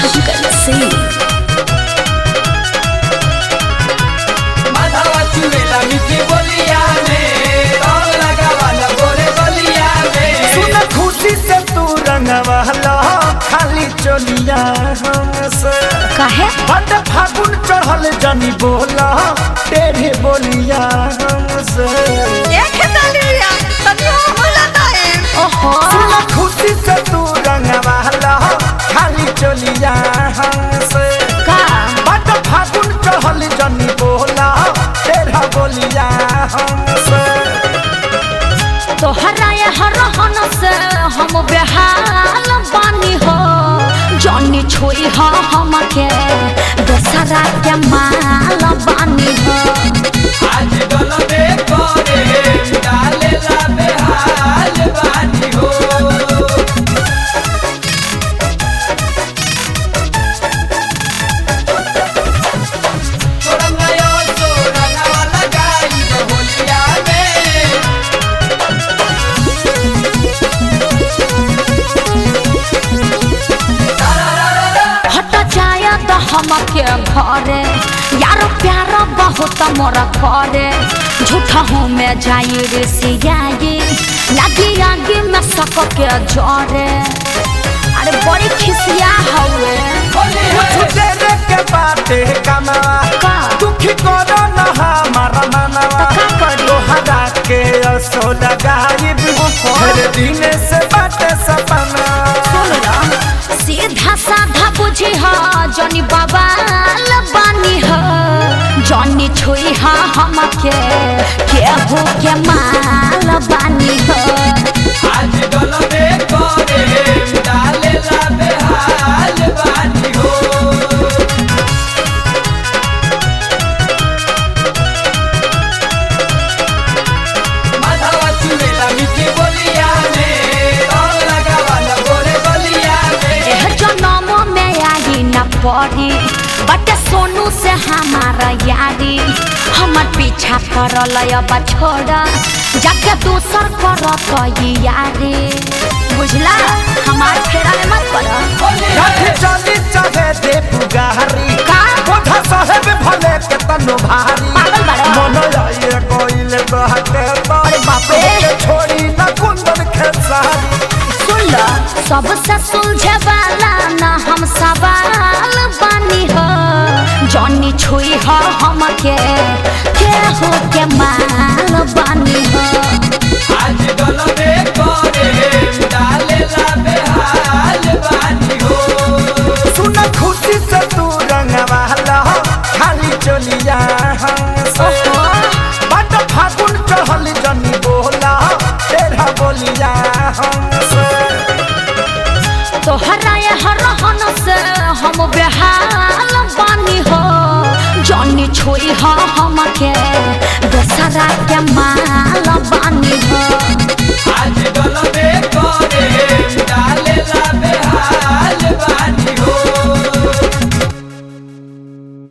कैसे माधवा चुड़ेला मिठी बोलिया में रंग लगावाला गोरे गलिया में सुन खुशी से तू रंगवाला खाली चलिया हमसे काहे हट फागुन चढ़ल जनी बोला तेरे बोलिया हमसे ओहो सुन खुशी से तू रंगवाला खाली चलिया हमसे का हट फागुन चढ़ल जनी बोला तेरा बोलिया हमसे तोहरा ये हरहन से हम बेहाल बानी हो जनी छोई हो हमके दोसरा के माल बानी हो आज गलबे करे डालेला बेहाल बानी हो तोरा नया तोरा नवा लगाई होलिया में हट जाय तो हमके घरे यारो प्यार बहुत मोर करे झूठा हूँ मैं जाई रे सियाई लगी आगे में सक के जरे अरे बड़ी खिसिया हवे होली है तेरे के बाते कमावा का दुखी करो न हमारा मनवा तो का करी? तोहरा के असो लगाई हर दिन से बाटे सपना सीधा साधा बुझी हा जनी बवाल बानी हा जनी छुई हा हमके केहू के माल बानी हा आज गलबे करे डालेला बेहाल बानी हो माधवा चुड़ेला मिठी बोलिया में रंग लगावाला गोरे गलिया में एह जनम में आई न पड़ी बट सोनू से हमारा यारी हमर पीछा करल अब छोड़ा जाके दूसर करत ई यारी बुझला हमार फेरा में मत पड़ा होली रथ है चली चाहे दे पुगारी का? बोधा साहेब भले के तनो भारी पागल बाड़ा। मन आइए कोइले बहके अरे बाप रे। छोड़ी न कुंदन खेसारी सुन लो सबसे सुलझे वाला ना हम सवाल बानी हो जॉनी छुई हो हमके केहू के माल बानी हो आज गलबे करे डालेला बेहाल बानी हो सुन खुशी से तू रंगवाला खाली चलिया हमसे ओहो बट फागुन चढ़ल जनी बोला तेरा बोलिया हमसे तोहरा ये हरहन से हम बेहाल बानी हो जॉनी छुई हो हमके दोसरा के माल